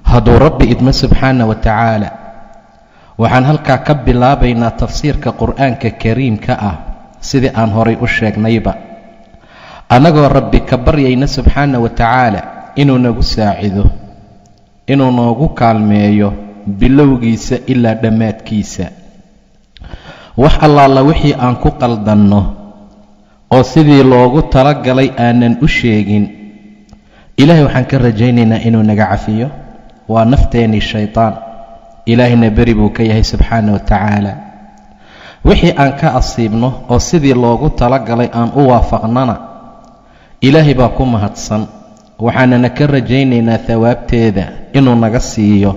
hadduu rabbi idmo subxaana wa tacaala waxaan halkaa ka bilaabaynaa tafsiirka qur'aanka kariimka ah sidii aan horay u sheegnayba annagoo rabbi ka baryayna subxaana wa tacaala inuu nagu saacido inuu noogu kaalmeeyo bilowgiisa ilaa dhammaadkiisa wax allaala wixii aan ku qaldanno oo sidii loogu talagalay aanan u sheegin ilaahay waxaan ka rajaynaynaa inuu naga cafiyo waa nafteennii shaytaan ilaahayna beri buu ka yahay subxaana wa tacaala wixii aan ka asiibno oo sidii loogu talagalay aan u waafaqnana ilaahay baa ku mahadsan waxaanana ka rajaynaynaa hawaabteeda inuu naga siiyo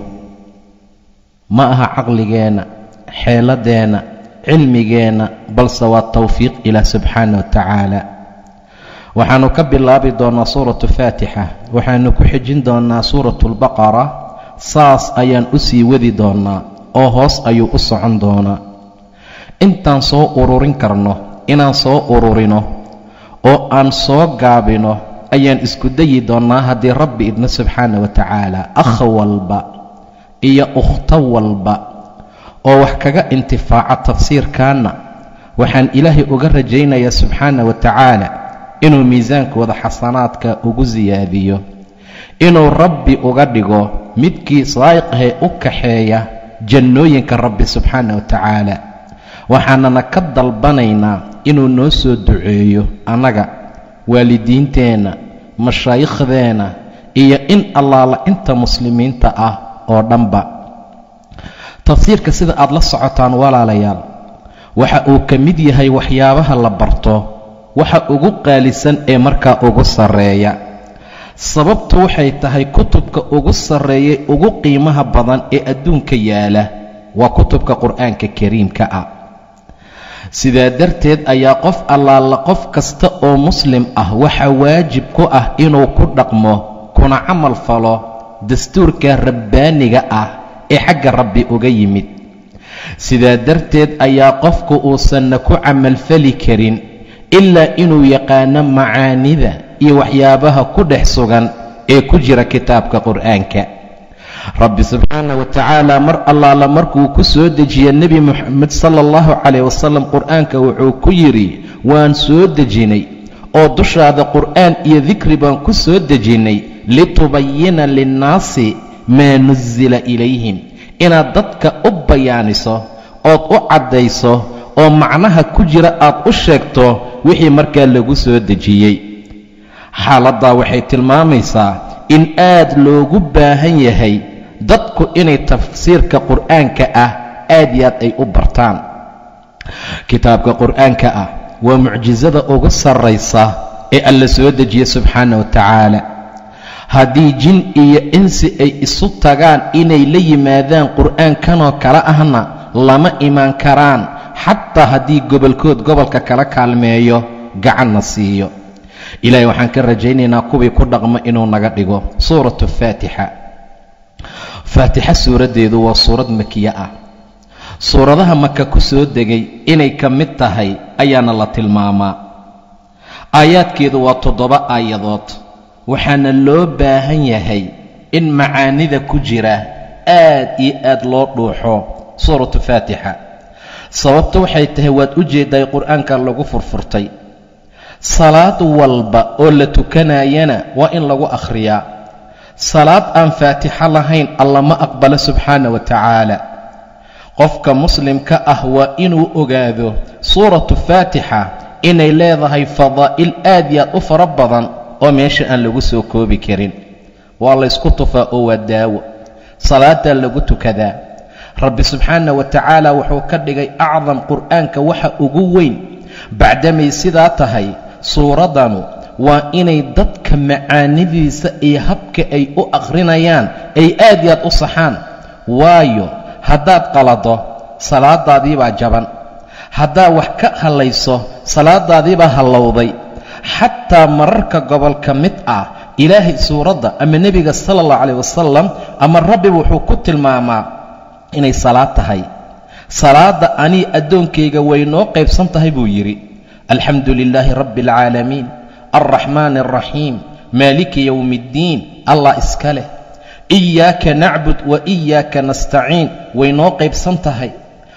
ma aha caqligeenna xeeladeenna cilmigeenna balse waa tawfiiq ilaah subxaana wa tacaala waxaannu ka bilaabi doonnaa suuratu faatixa waxaannu ku xijin doonnaa suuratu albaqara saas ayaan u sii wadi doonnaa oo hoos ayuu u socon doonaa intaan soo ururin karno inaan soo ururino oo aan soo gaabino ayaan isku dayi doonnaa haddii rabbi idna subxaana wa tacaala akh walba iyo ukhto walba oo wax kaga intifaaca tafsiirkaanna waxaan ilaahay uga rajaynayaa subxaana wa tacaala inuu miisaankooda xasanaadka ugu siyaadiyo inuu rabbi uga dhigo midkii saa'iqahee u kaxeeya jannooyinka rabbi subxaana wa tacaala waxaanana ka dalbanaynaa inuu noo soo duceeyo annaga waalidiinteenna mashaayiikhdeenna iyo in allaala inta muslimiinta ah oo dhanba tafsiirka sida aad la socotaan walaalayaal waxa uu ka mid yahay waxyaabaha la barto waxa ugu qaalisan ee markaa ugu sarreeya sababtu waxay tahay kutubka ugu sarreeyay ugu qiimaha badan ee adduunka yaala waa kutubka qur'aanka kariimka ah sidaa darteed ayaa qof allaala qof kasta oo muslim ah waxaa waajib ku ah inuu ku dhaqmo kuna camal falo dastuurka rabbaaniga ah ee xagga rabbi uga yimid sidaa darteed ayaa qofku uusanna ku camalfali karin ilaa inuu yaqaano macaanida iyo waxyaabaha ku dhex sugan ee ku jira kitaabka qur'aanka rabbi subxaana wa tacaala mar allaala markuu ku soo dejiye nebi moxamed sala allahu calayh wasalam qur'aanka wuxuu ku yidhi waan soo dejinay oo dushaada qur'aan iyo dikri baan ku soo dejinnay litubayina linnaasi maa nusila ilayhim inaad dadka u bayaaniso ood u caddayso oo macnaha ku jira aad u sheegto wixii markaa lagu soo dejiyey xaaladdaa waxay tilmaamaysaa in aad loogu baahan yahay dadku inay tafsiirka qur'aanka ah aad iyo aad ay u bartaan kitaabka qur'aanka ah waa mucjisada ugu sarraysa ee alla soo dejiye subxaana wa tacaala haddii jin iyo insi ay isu tagaan inay la yimaadaan qur'aankanoo kale ahna lama imaan karaan xataa haddii gobolkood gobolka kala kaalmeeyo gacanna siiyo ilaahay waxaan ka rajaynaynaa kuwii ku dhaqmo inuu naga dhigo suuratu faatixa faatixa suuraddeedu waa suurad makiye ah suuradaha maka ku soo degay inay ka mid tahay ayaana la tilmaamaa aayaadkeedu waa toddoba aayadood waxaana loo baahan yahay in macaanida ku jira aad iyo aad loo dhuuxo suuratu faatixa sababta waxay tahay waad u jeeddaay qur'aanka lagu furfurtay salaad walba oo la tukanayana waa in lagu akhriyaa salaad aan faatixo lahayn alla ma aqbalo subxaana wa tacaala qofka muslimka ah waa inuu ogaado suuratu faatixa inay leedahay fadaa'il aad iyo aad u fara badan oo meesha aan lagu soo koobi karin waa laysku tufaa oo waa daawo salaadaa lagu tukadaa rabbi subxaana wa tacaala wuxuu ka dhigay acdam qur'aanka waxa ugu weyn bacdamay sidaa tahay suuraddanu waa inay dadka macaanidiisa iyo habka ay u akhrinayaan ay aad iyo aad u saxaan waayo haddaad qalado salaadaadiibaa jaban haddaad wax ka hallayso salaadaadiibaa hallowday xataa mararka gobol ka mid ah ilaahay suuradda ama nebiga sala allahu calayh wasalam ama rabbi wuxuu ku tilmaamaa inay salaad tahay salaadda anii addoonkayga way noo qaybsan tahay buu yidhi alxamdu lilaahi rabbi alcaalamiin alraxmaani alraxiim maaliki yowmi iddiin allah iska leh iyaaka nacbud wa iyaaka nastaciin way noo qaybsan tahay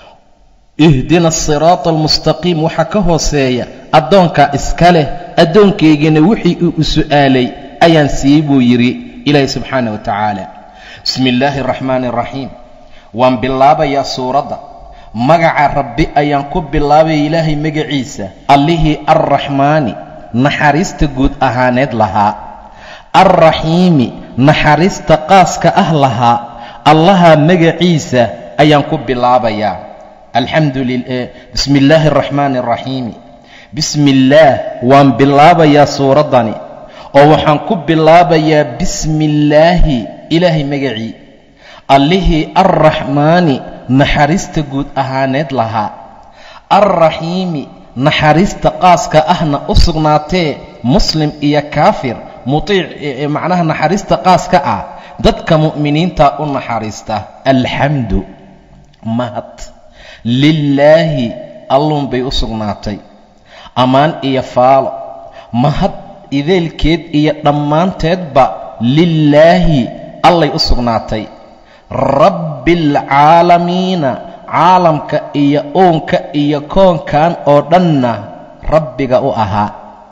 ihdina asiraata almustaqiim waxaa ka hooseeya addoonkaa iska leh addoonkaygana wixii uu u su'aalay ayaan siiyey buu yidhi ilaahi subxaana wa tacaala bismi illaahi araxmaani araxiim waan bilaabayaa suuradda magaca rabbi ayaan ku bilaabaya ilaahay magaciisa allihii arraxmaani naxariista guud ahaaneed lahaa alraxiimi naxariista qaaska ah lahaa allaha magaciisa ayaan ku bilaabayaa alxamdu bismi illaahi araxmaani araxiimi bismi illaah waan bilaabayaa suuraddani oo waxaan ku bilaabayaa bismi illaahi ilaahay magacii allihii arraxmaani naxariista guud ahaaneed lahaa alraxiimi naxariista qaaska ahna u sugnaatee muslim iyo kaafir mutiic macnaha naxariista qaaska ah dadka mu'miniinta u naxariista alxamdu mahad lilaahi alluun bay u sugnaatay ammaan iyo faalo mahad ideelkeed iyo dhammaanteedba lilaahi allay u sugnaatay rabbialcaalamiina caalamka iyo uunka iyo koonkan oo dhanna rabbiga u ahaa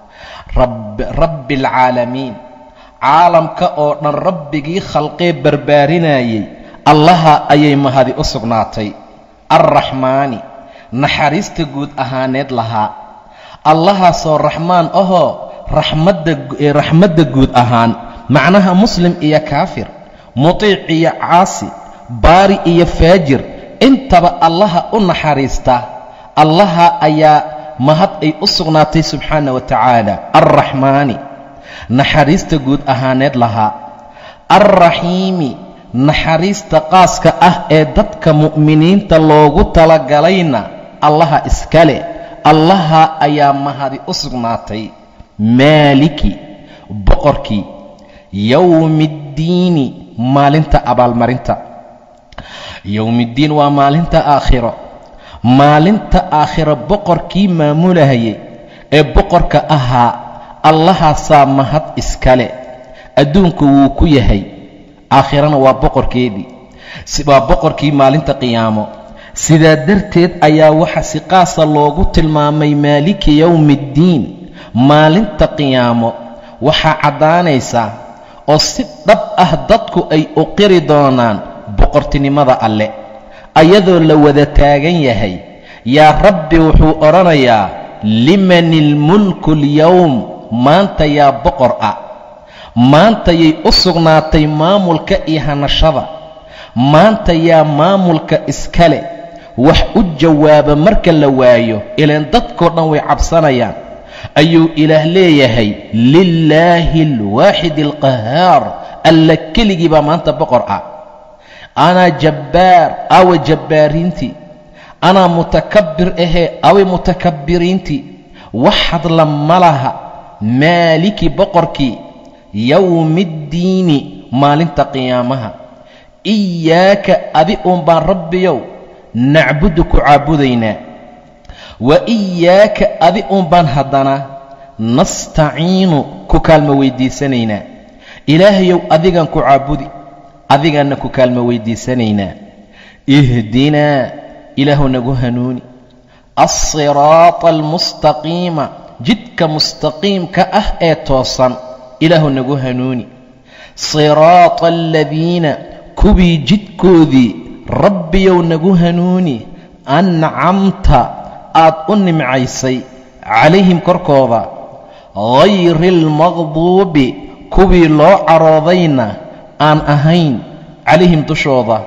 rabbi alcaalamiin caalamka oo dhan rabbigii khalqee barbaarinayay allaha ayay mahadi u sugnaatay alraxmaani naxariista guud ahaaneed lahaa allahaasoo raxmaan ahoo raxmadda guud ahaan macnaha muslim iyo kaafir mutiic iyo caasi baari iyo faajir intaba allaha u naxariista allaha ayaa mahad ay u sugnaatay subxaana wa tacaala alraxmaani naxariista guud ahaaneed lahaa alraxiimi naxariista qaaska ah ee dadka mu'miniinta loogu talagalayna allaha iskale allaha ayaa mahadi u sugnaatay maaliki boqorkii yowmiiddiini maalinta abaalmarinta yowmiiddiin waa maalinta aakhiro maalinta aakhiro boqorkii maamulahayay ee boqorka ahaa allahaasaa mahad iskale adduunku wuu ku yahay aakhirana waa boqorkeedii waa boqorkii maalinta qiyaamo sidaa darteed ayaa waxa si qaasa loogu tilmaamay maaliki yowmiiddiin maalinta qiyaamo waxaa caddaanaysaa oo si dhab ah dadku ay u qiri doonaan boqortinimada alle ayadoo la wada taagan yahay yaa rabbi wuxuu odhanayaa liman ilmulku alyowm maanta yaa boqor ah maantayay u sugnaatay maamulka iyo hanashada maanta yaa maamulka iskale wax u jawaaba marka la waayo ilaan dadkoo dhan way cabsanayaan ayuu ilaah leeyahay lilaahi alwaaxid alqahaar alla keligii baa maanta boqor ah anaa jabbaar awa jabbaariintii anaa mutakabbir ahee away mutakabbiriintii wax hadla ma laha maaliki boqorkii yowmiiddiini maalinta qiyaamaha iyaaka adi uun baan rabbiyow nacbudu ku caabudaynaa wa iyaaka adi uun baan haddana nastaciinu ku kaalmo weyddiisanaynaa ilaahayow adigaan ku caabudi adigaanna ku kaalmo weyddiisanaynaa ihdinaa ilaahu nagu hanuuni alsiraata almustaqiima jidka mustaqiimka ah ee toosan ilaahu nagu hanuuni siraata aladiina kuwii jidkoodii rabbiyow nagu hanuuni ancamta aad u nimcaysay calayhim korkooda hayri almaqduubi kuwii loo caroodayna aan ahayn calayhim dushooda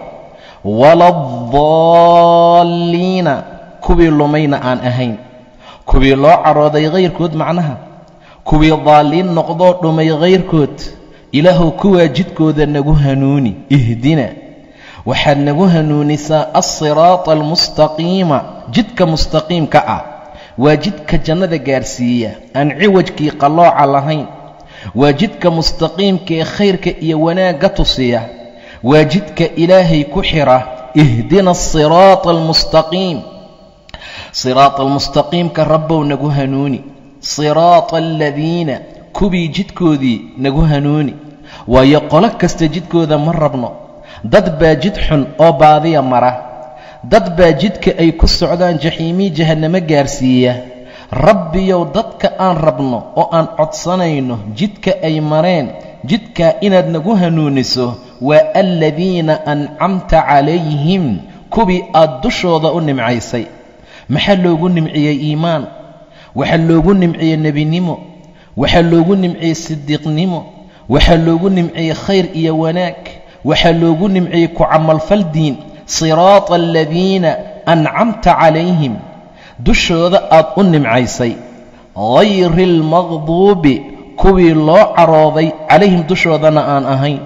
waladaalliina kuwii lumayna aan ahayn kuwii loo carooday hayrkood macnaha kuwii daalliin noqdoo dhumay hayrkood ilaahuw kuwaa jidkooda nagu hanuuni ihdina waxaad nagu hanuunisaa alsiraata almustaqiima jidka mustaqiimka ah waa jidka jannada gaarsiiya aan ciwajkii qallooca lahayn waa jidka mustaqiimka ee khayrka iyo wanaagga tusiya waa jidka ilaahay ku xidha ihdina asiraata almustaqiim siraata almustaqiimka rabbow nagu hanuuni siraata aladiina kuwii jidkoodii nagu hanuuni waayo qolo kasta jidkooda ma rabno dad baa jid xun oo baadiya mara dad baa jidka ay ku socdaan jaxiimii jahannamo gaarsiiya rabbiyow dadka aan rabno oo aan codsanayno jidka ay mareen jidkaa inaad nagu hanuuniso waa aladiina ancamta calayhim kuwii aad dushooda u nimcaysay maxaa loogu nimciyey iimaan waxaa loogu nimciyey nebinimo waxaa loogu nimciyey sidiiqnimo waxaa loogu nimciyey khayr iyo wanaag waxaa loogu nimciyey ku camalfal diin siraata aladiina ancamta calayhim dushooda aad u nimcaysay hayri almaqduubi kuwii loo carooday calayhim dushoodana aan ahayn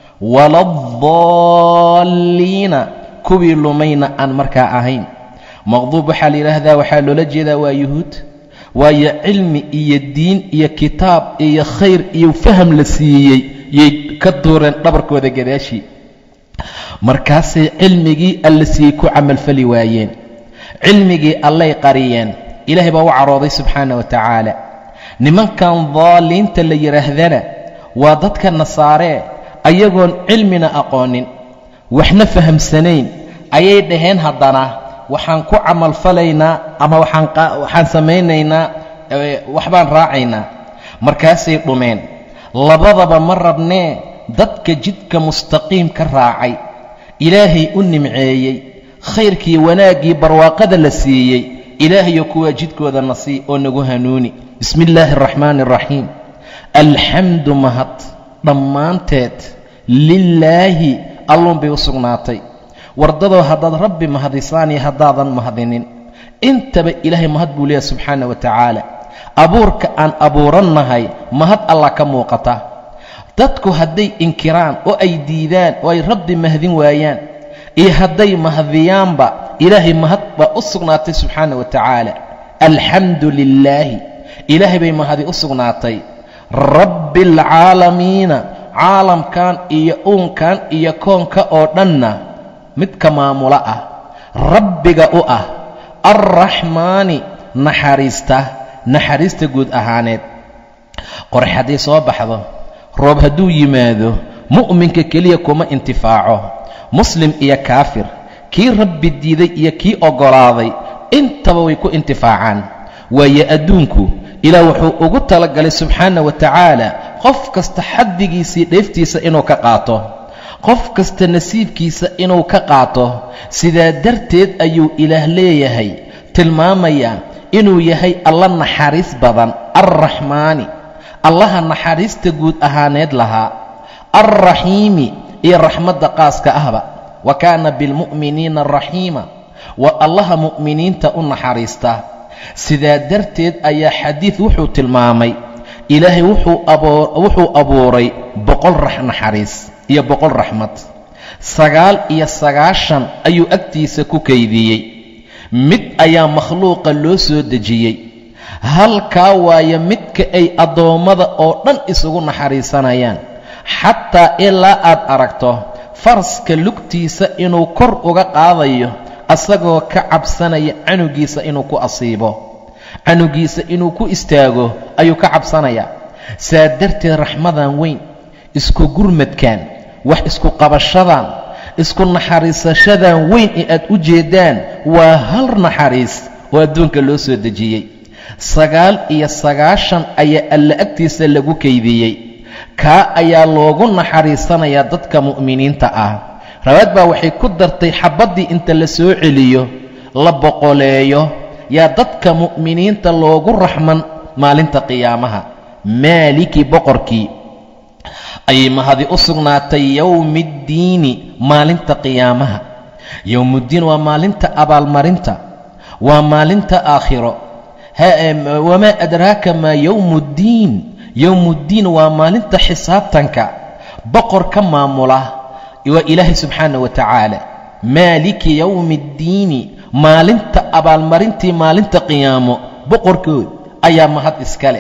waladaalliina kuwii lumayna aan markaa ahayn maqduub waxaa la yidhaahdaa waxaa loola jeedaa waa yuhuud waayo cilmi iyo diin iyo kitaab iyo khayr iyo faham la siiyey yay ka duureen dhabarkooda gadaashii markaasay cilmigii alla siiyey ku camalfali waayeen cilmigii allay qariyeen ilaahay baa u carooday subxaana wa tacaala nimankan daaliinta la yidhaahdana waa dadka nasaaree ayagoon cilmina aqoonin waxna fahamsanayn ayay dhaheen haddana waxaan ku camalfalaynaa ama waxaan samaynaynaa waxbaan raacaynaa markaasay dhumeen labadaba ma rabnee dadka jidka mustaqiim ka raacay ilaahay u nimceeyey khayrkii wanaaggii barwaaqada la siiyey ilaahayo kuwaa jidkooda na sii oo nagu hanuuni bismi illaahi araxmaani araxiim alxamdu mahad dhammaanteed lilaahi alluun bay u sugnaatay wardadoo haddaad rabbi mahadisaan iyo haddaadan mahadinin intaba ilaahay mahad buu leeyahay subxaana wa tacaala abuurka aan abuurannahay mahad allah ka muuqata dadku hadday inkiraan oo ay diidaan oo ay rabbi mahadin waayaan iyo hadday mahadiyaanba ilaahay mahad baa u sugnaatay subxaana wa tacaala alxamdu lilaahi ilaahay bay mahadi u sugnaatay rabbi alcaalamiina caalamkan iyo uunkan iyo koonka oo dhanna midka maamulo ah rabbiga u ah alraxmaani naxariista naxariista guud ahaaneed qorax hadday soo baxdo roob hadduu yimaado mu'minka keliya kuma intifaaco muslim iyo kaafir kii rabbi diiday iyo kii oggolaaday intaba way ku intifaacaan waayo adduunku ilaah wuxuu ugu talagalay subxaana wa tacaala qof kasta xaddigiisii dheeftiisa inuu ka qaato qof kasta nasiibkiisa inuu ka qaato sidaa darteed ayuu ilaah leeyahay tilmaamayaa inuu yahay alla naxariis badan alraxmaani allaha naxariista guud ahaaneed lahaa alraxiimi iyo raxmadda qaaska ahba wa kaana bilmu'miniina raxiima waa allaha mu'miniinta u naxariista sidaa darteed ayaa xadiid wuxuu tilmaamay ilaahay wuxuu abuuray boqol naxariis iyo boqol raxmad sagaal iyo sagaashan ayuu agtiisa ku kaydiyey mid ayaa makhluuqa loo soo dejiyey halkaa waayo midka ay addoommada oo dhan isugu naxariisanayaan xataa ilaa aad aragto faraska lugtiisa inuu kor uga qaadayo asagoo ka cabsanaya canugiisa inuu ku asiibo canugiisa inuu ku istaago ayuu ka cabsanayaa saa darteed raxmadan weyn isku gurmadkan wax isku qabashadan isku naxariisashadan weyn ee aad u jeeddaan waa hal naxariis oo adduunka loo soo dejiyey sagaal iyo sagaashan ayaa alla agtiisa lagu kaydiyey kaa ayaa loogu naxariisanayaa dadka mu'miniinta ah rawaad baa waxay ku dartay xabaddii inta la soo celiyo la boqoleeyo yaa dadka mu'miniinta loogu raxman maalinta qiyaamaha maaliki boqorkii ayay mahadi u sugnaatay yowmiiddiini maalinta qiyaamaha yowmuddiin waa maalinta abaalmarinta waa maalinta aakhiro wamaa adraaka maa yowmuddiin yowmuddiin waa maalinta xisaabtanka boqor ka maamula waa ilaahay subxaana wa tacaala maaliki yowmi iddiini maalinta abaalmarintii maalinta qiyaamo boqorkood ayaa mahad iskale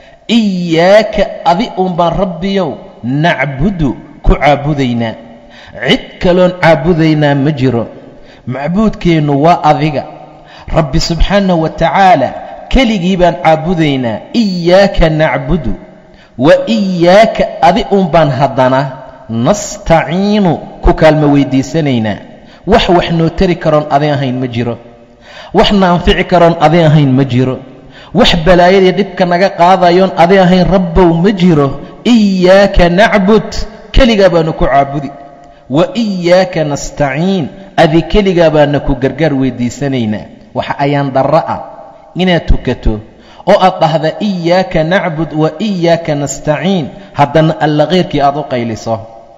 iyaaka adi uunbaan rabbiyow nacbudu ku caabudaynaa cid kaloon caabudaynaa ma jiro macbuudkeennu waa adiga rabbi subxaanahu wa tacaala keligii baan caabudaynaa iyaaka nacbudu wa iyaaka adi un baan haddana nastaciinu ku kaalmo weydiisanaynaa wax wax noo tari karoon adi ahayn ma jiro wax na anfici karoon adi ahayn ma jiro wax balaayadii dhibka naga qaadayoon adi ahayn rabbow ma jiro iyaaka nacbud keligaa baanu ku caabudi wa iyaaka nastaciin adi keligaa baana ku gargaar weydiisanaynaa waxa ayaan darro ah inaad tukato oo aad dhahda iyaaka nacbud wa iyaaka nastaciin haddana alla khayrkii aad u qayliso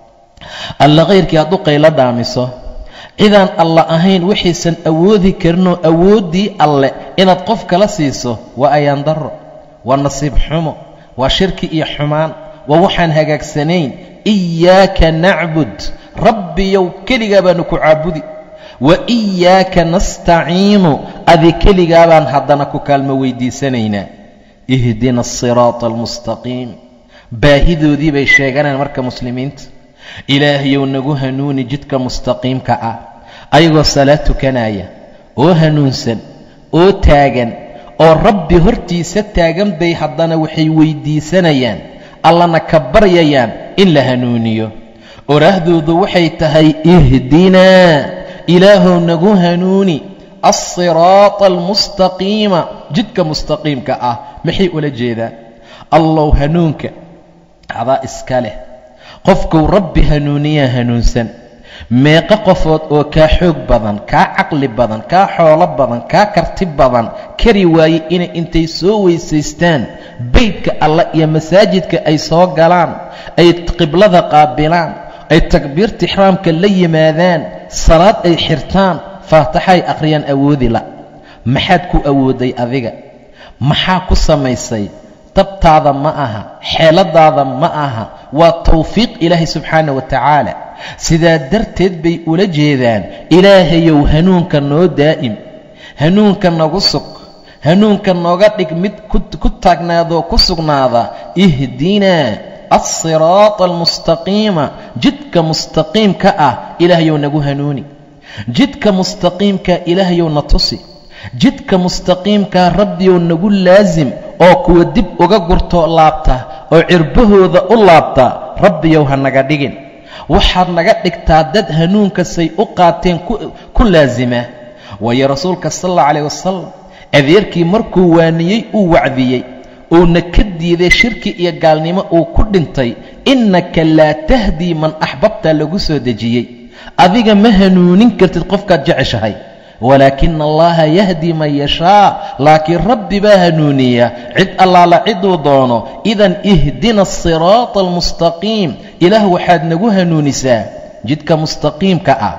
alla khayrkii aad u qaylo dhaamiso cidaan alla ahayn waxaysan awoodi karinoo awooddii alle inaad qof kala siiso waa ayaan darro waa nasiib xumo waa shirki iyo xumaan waa waxaan hagaagsanayn iyaaka nacbud rabbiyow keligaa baanu ku caabudi wa iyaaka nastaciinu adi keligaa baan haddana ku kaalmo weydiisanaynaa ihdina asiraata almustaqiim baahidoodii bay sheeganayaan marka muslimiinta ilaahayow nagu hanuuni jidka mustaqiimka ah ayagoo salaad tukanaya oo hanuunsan oo taagan oo rabbi hortiisa taagan bay haddana waxay weyddiisanayaan allana ka baryayaan in la hanuuniyo oraahdoodu waxay tahay ihdinaa ilaahow nagu hanuuni alsiraata almustaqiima jidka mustaqiimka ah maxay ula jeedaan allow hanuunka adaa iska leh qofkuu rabbi hanuuniyaa hanuunsan meeqo qofood oo kaa xoog badan kaa caqli badan kaa xoolo badan kaa karti badan kari waaye inay intay soo weysaystaan beydka allah iyo masaajidka ay soo galaan ay qiblada qaabilaan ay takbiirta ixraamka la yimaadaan salaad ay xirtaan faataxay akhriyaan awoodi la maxaad ku awooday adiga maxaa ku samaysay dabtaada ma aha xeeladaada ma aha waa tawfiiq ilaahay subxaana wa tacaala sidaa darteed bay ula jeedaan ilaahayow hanuunka noo daa'im hanuunka nagu sug hanuunka nooga dhig mid ku taagnaadoo ku sugnaada ihdinaa alsiraata almustaqiima jidka mustaqiimka ah ilaahayow nagu hanuuni jidka mustaqiimka ilaahayow na tusi jidka mustaqiimkaa rabbiyow nagu laasim oo kuwa dib uga gurtoo laabta oo cirbahooda u laabta rabbiyow ha naga dhigin waxaad naga dhigtaa dad hanuunkasay u qaateen ku laasima waayo rasuulka sal alla calayh wasalam adeerkii markuu waaniyey uu wacdiyey uuna ka diiday shirki iyo gaalnimo uu ku dhintay innaka laa tahdii man axbabta lagu soo dejiyey adiga ma hanuunin kartid qofkaad jeceshahay walaakina allaha yahdi man yashaa laakiin rabbi baa hanuuniya cid allaala ciduu doono idan ihdina asiraata almustaqiim ilaah waxaad nagu hanuunisaa jidka mustaqiimka ah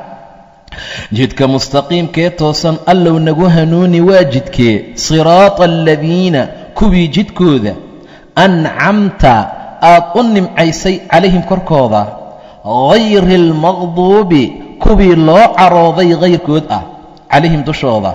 jidka mustaqiimkee toosan allow nagu hanuuni waa jidkee siraata aladiina kuwii jidkooda ancamta aad u nimcaysay calayhim korkooda hayri almaqduubi kuwii loo carooday hayrkood ah calayhim dushooda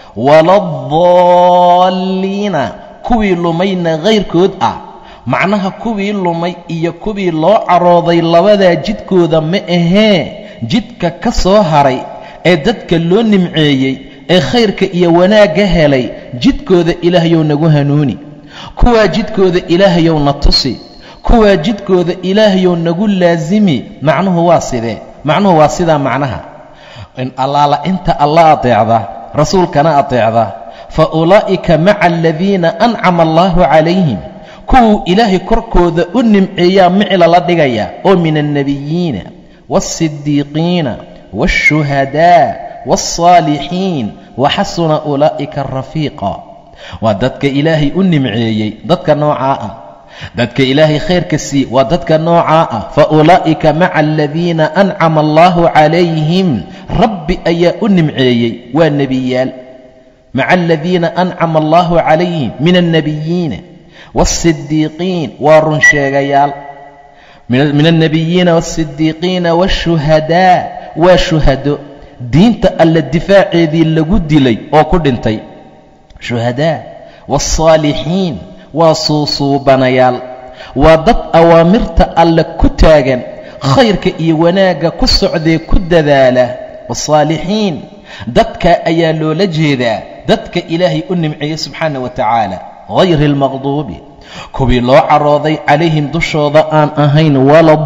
waladaalliina kuwii lumayna hayrkood ah macnaha kuwii lumay iyo kuwii loo carooday labadaa jidkooda ma ahee jidka ka soo haray ee dadka loo nimceeyey ee khayrka iyo wanaagga helay jidkooda ilaahayow nagu hanuuni kuwaa jidkooda ilaahayow na tusi kuwaa jidkooda ilaahayow nagu laasimi macnuhu waa sidee macnuhu waa sidaa macnaha in allaala inta alla ateecda rasuulkana ateecda fa ulaa'ika maca aladiina ancama allaahu calayhim kuwuu ilaahay korkooda u nimceeyaa micla la dhigaya oo min alnebiyiina waاlsidiiqiina waاlshuhadaa waاlsaalixiin waxasuna ulaa'ika rafiiqa waa dadka ilaahay u nimceeyey dadka noocaa ah dadka ilaahay khayrka sii waa dadka noocaa ah fa ulaa'ika maca aladiina ancama allaahu calayhim rabbi ayaa u nimceeyey waa nebiyaal maca aladiina ancama allaahu calayhim min alnebiyiina waاlsidiiqiin waa runsheegayaal min alnebiyiina waاlsidiiqiina waاshuhadaa waa shuhado diinta alle difaaceedii lagu dilay oo ku dhintay shuhadaa waاlsaalixiin waa suusuubanayaal waa dad awaamirta alle ku taagan khayrka iyo wanaagga ku socdee ku dadaala wasaalixiin dadkaa ayaa loola jeedaa dadka ilaahay u nimceeyey subxaana wa tacaala hayri almaqduubi kuwii loo carooday calayhim dushooda aan ahayn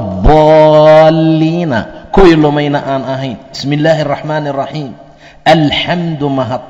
waladaalliina kuwii lumayna aan ahayn bismi illaahi araxmaani araxiim alxamdu mahad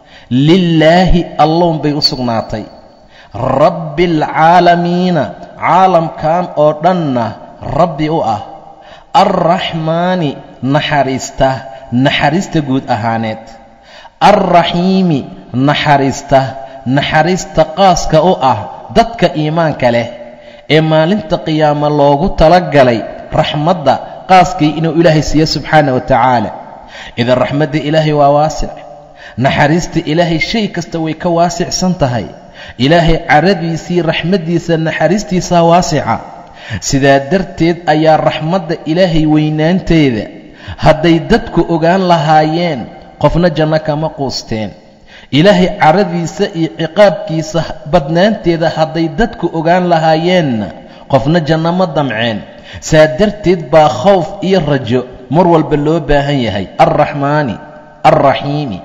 lilaahi allown bay u sugnaatay rabbi alcaalamiina caalamkan oo dhanna rabbi u ah alraxmaani naxariista naxariista guud ahaaneed alraxiimi naxariista naxariista qaaska u ah dadka iimaanka leh ee maalinta qiyaamo loogu talagalay raxmadda qaaskii inuu ilaahay siiyo subxaana wa tacaala idan raxmadda ilaahay waa waasic naxariista ilaahay shay kasta way ka waasicsan tahay ilaahay caradiisii raxmaddiisa naxariistiisaa waasica sidaa darteed ayaa raxmadda ilaahay weynaanteeda hadday dadku ogaan lahaayeen qofna janno kama quusteen ilaahay caradiisa iyo ciqaabkiisa badnaanteeda hadday dadku ogaan lahaayeenna qofna janno ma damceen saa darteed baa khowf iyo rajo mar walba loo baahan yahay alraxmaani alraxiimi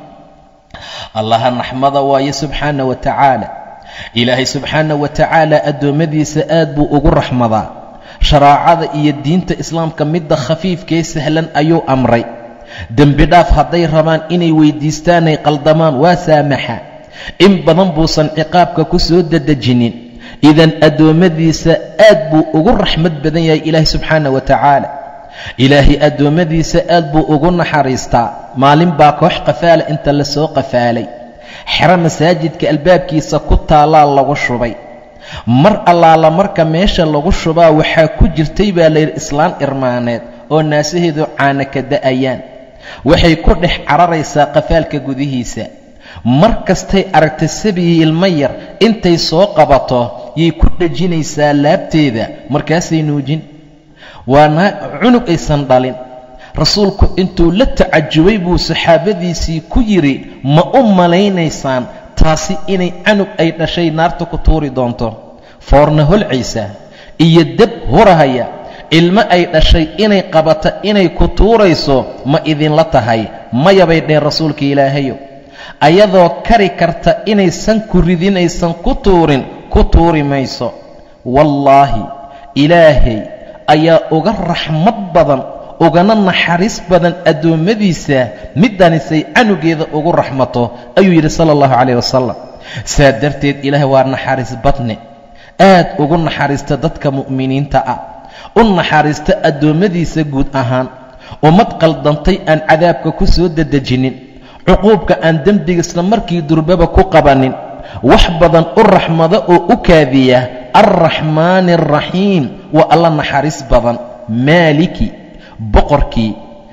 allaha naxmada waaye subxaana wa tacaala ilaahay subxaana wa tacaala addoommadiisa aad buu ugu raxmadaa sharaacada iyo diinta islaamka midda khafiifkee sahlan ayuu amray dembi dhaaf hadday rabaan inay weyddiistaanay qaldamaan waa saamaxa in badan buusan ciqaabka ku soo dadejinin idan addoommadiisa aad buu ugu raxmad badan yahay ilaahay subxaana wa tacaala ilaahay addoommadiisa aad buu ugu naxariistaa maalin baa koox qafaala inta la soo qafaalay xero masaajidka albaabkiisa ku taallaa lagu shubay mar allaala marka meesha lagu shubaa waxaa ku jirtay baa layidhi islaan irmaaneed oo naasaheedu caana ka da'ayaan waxay ku dhex cararaysaa qafaalka gudihiisa mar kastay aragta sabiyi ilmo yar intay soo qabato yay ku dhejinaysaa laabteeda markaasay nuujin waana cunug aysan dhalin rasuulku intuu la tacajubay buu saxaabadiisii ku yidhi ma u malaynaysaan taasi inay canug ay dhashay naarta ku tuuri doonto foorna holcaysa iyo dab hurahaya ilmo ay dhashay inay qabato inay ku tuurayso ma idinla tahay maya bay dheheen rasuulka ilaahayo ayadoo kari karta inaysan ku ridinaysan ku tuurin ku tuuri mayso wallaahi ilaahay ayaa uga raxmad badan ugana naxariis badan addoommadiisa middanisay canugeeda ugu raxmato ayuu yidhi sala allahu calayh wasalam saa darteed ilaahay waa naxariis badne aad ugu naxariista dadka mu'miniinta ah u naxariista addoommadiisa guud ahaan ummad qaldantay aan cadaabka ku soo dedejinin cuquubka aan dembiga isla markii durbaba ku qabanin wax badan u raxmado oo u kaadiya alraxmaani alraxiim waa alla naxariis badan maaliki boqorkii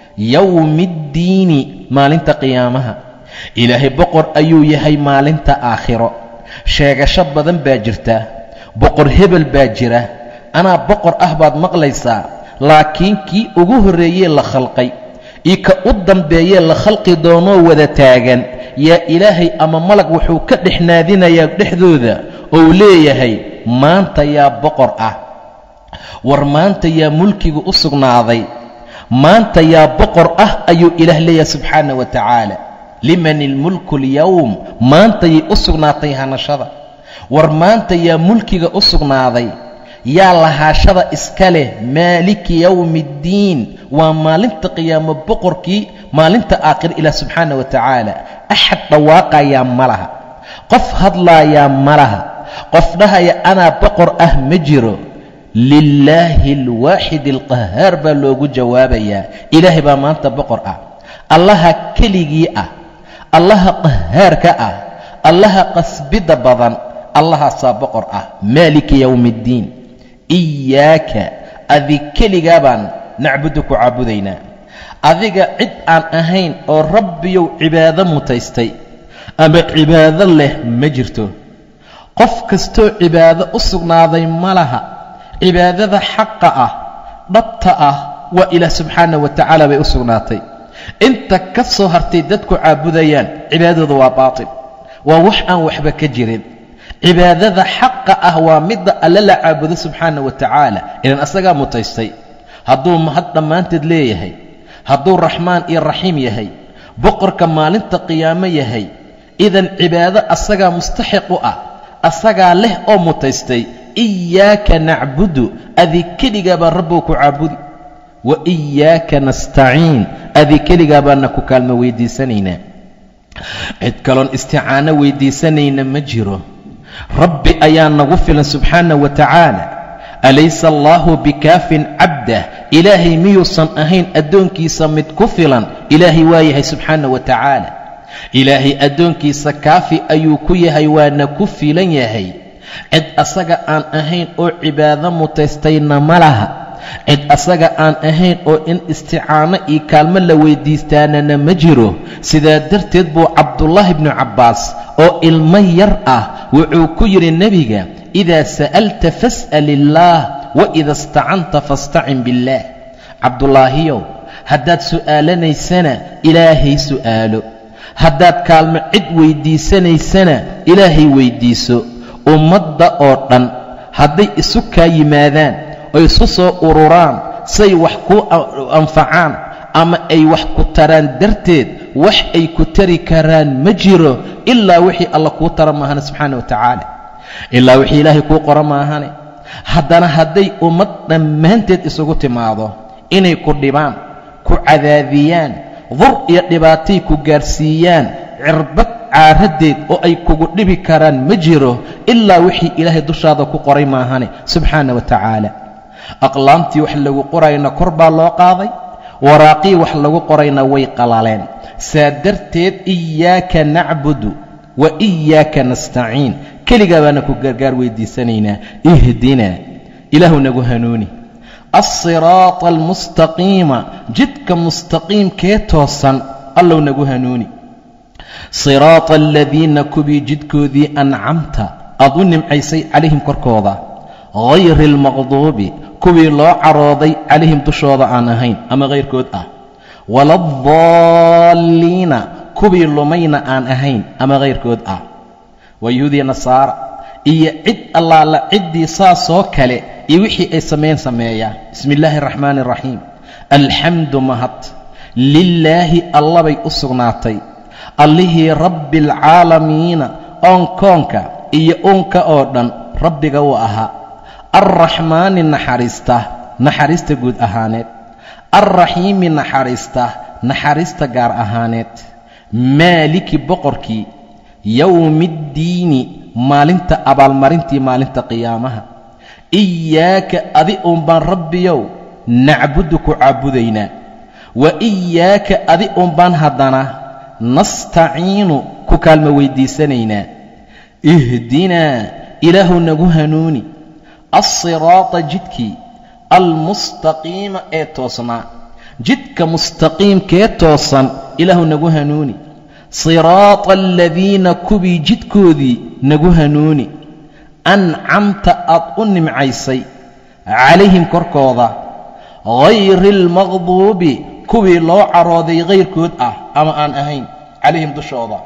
yowmiiddiini maalinta qiyaamaha ilaahay boqor ayuu yahay maalinta aakhiro sheegasho badan baa jirta boqor hebel baa jira anaa boqor ah baad maqlaysaa laakiin kii ugu horreeyee la khalqay io ka u dambeeyee la khalqi doonoo wada taagan yaa ilaahay ama malag wuxuu ka dhex naadinayaa dhexdooda ou leeyahay maanta yaa boqor ah war maanta yaa mulkiga u sugnaaday maanta yaa boqor ah ayuu ilaah leeyahay subxaana wa tacaala liman ilmulku alyowm maantayay u sugnaatay hanashada war maanta yaa mulkiga u sugnaaday yaa lahaashada iska leh maaliki yowmi iddiin waa maalinta qiyaamo boqorkii maalinta aakhir ilaah subxaana wa tacaala axad dhawaaqayaa ma laha qof hadlaayaa ma laha qof dhahaya anaa boqor ah ma jiro lilaahi alwaaxid alqahaar baa loogu jawaabayaa ilaahay baa maanta boqor ah allaha keligii ah allaha qahaarka ah allaha qasbidda badan allahaasaa boqor ah maaliki yowmi iddiin iyaaka adig keligaa baan nacbudu ku caabudaynaa adiga cid aan ahayn oo rabbiyow cibaado mutaystay ama cibaado leh ma jirto qof kastoo cibaado u sugnaaday ma laha cibaadada xaqa ah dhabta ah waa ilaah subxaana wa tacaala bay u sugnaatay inta ka soo hartay dadku caabudayaan cibaadadooda waa baatil waa wax aan waxba ka jirin cibaadada xaqa ah waa midda alle la caabudo subxaana wa tacaala ilan asagaa mutaystay hadduu mahad dhammaanteed leeyahay hadduu raxmaan iyo raxiim yahay boqorka maalinta qiyaamo yahay idan cibaado asagaa mustaxiq u ah asagaa leh oo mutaystay iyaaka nacbudu adig keligaa baan rabbow ku caabudi wa iyaaka nastaciin adig keligaa baana ku kaalmo weydiisanaynaa cid kaloon isticaano weydiisanayna ma jiro rabbi ayaa nagu filan subxaana wa tacaala alaysa allaahu bikaafin cabdah ilaahay miyuusan ahayn addoonkiisa mid ku filan ilaahay waa yahay subxaana wa tacaala ilaahay addoonkiisa kaafi ayuu ku yahay waana ku filan yahay cid asaga aan ahayn oo cibaado mutaystayna ma laha cid asaga aan ahayn oo in isticaano iyo kaalmo la weyddiistaanana ma jiro sidaa darteed buu cabdullaahi bnu cabbaas oo ilmo yar ah wuxuu ku yidhi nebiga idaa sa'alta fas'al illaah wa ida istacanta fastacin biاllaah cabdulaahiyow haddaad su'aalanaysana ilaahay su'aalo haddaad kaalmo cid weyddiisanaysana ilaahay weyddiiso ummadda oo dhan hadday isu kaa yimaadaan oo isu soo ururaan say wax ku anfacaan ama ay wax ku taraan darteed wax ay ku tari karaan ma jiro ilaa wixii alla kuu tara maahane subxaana wa tacaala ilaa wixii ilaahay kuu qora maahane haddana hadday ummad dhammaanteed isugu timaado inay ku dhibaan ku cadaadiyaan dur iyo dhibaatay ku gaarsiiyaan cirbad caaradeed oo ay kugu dhibi karaan ma jiro ilaa wixii ilaahay dushaada ku qoray maahane subxaana wa tacaala aqlaamtii wax lagu qorayna kor baa loo qaaday waraaqii wax lagu qorayna way qalaleen saa darteed iyaaka nacbudu wa iyaaka nastaciin keligaa baana ku gargaar weydiisanaynaa ihdinaa ilaahu nagu hanuuni alsiraata almustaqiima jidka mustaqiimkee toosan allow nagu hanuuni siraata aladiina kuwii jidkoodii ancamta aad u nimcaysay calayhim korkooda hayri almaqduubi kuwii loo carooday calayhim dushooda aan ahayn ama hayrkood ah waladaalliina kuwii lumayna aan ahayn ama hayrkood ah waa yuhuudiya nasaara iyo cid allaala ciddii saasoo kale iyo wixii ay sameyn sameeyaa bismi illaahi araxmaani araxiim alxamdu mahad lilaahi allabay u sugnaatay allihii rabbi alcaalamiina oonkoonka iyo uunka oo dhan rabbiga uu ahaa alraxmaani naxariista naxariista guud ahaaneed alraxiimi naxariista naxariista gaar ahaaneed maaliki boqorkii yowmiiddiini maalinta abaalmarintii maalinta qiyaamaha iyaaka adi uun baan rabbiyow nacbudu ku caabudaynaa wa iyaaka adi uun baan haddana nastaciinu ku kaalmo weyddiisanaynaa ihdinaa ilaahu nagu hanuuni alsiraata jidkii almustaqiima ee toosnaa jidka mustaqiimkee toosan ilaahu nagu hanuuni siraata aladiina kuwii jidkoodii nagu hanuuni ancamta aad u nimcaysay calayhim korkooda hayri almaqduubi kuwii loo carooday hayrkood ah ama aan ahayn calayhim dushooda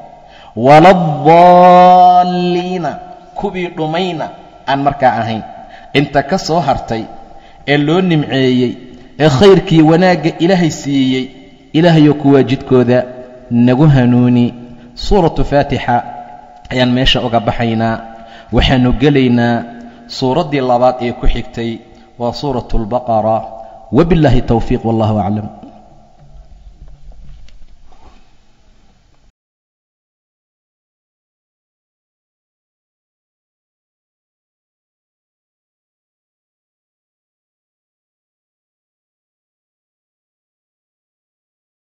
waladaalliina kuwii dhumayna aan markaa ahayn inta ka soo hartay ee loo nimceeyey ee khayrkii wanaagga ilaahay siiyey ilaahayoo kuwaa jidkooda nagu hanuuni suuratu faatixa ayaan meesha uga baxaynaa waxaannu gelaynaa suuraddii labaad ee ku xigtay waa suuratu albaqara wabillaahi towfiiq wallahu aclam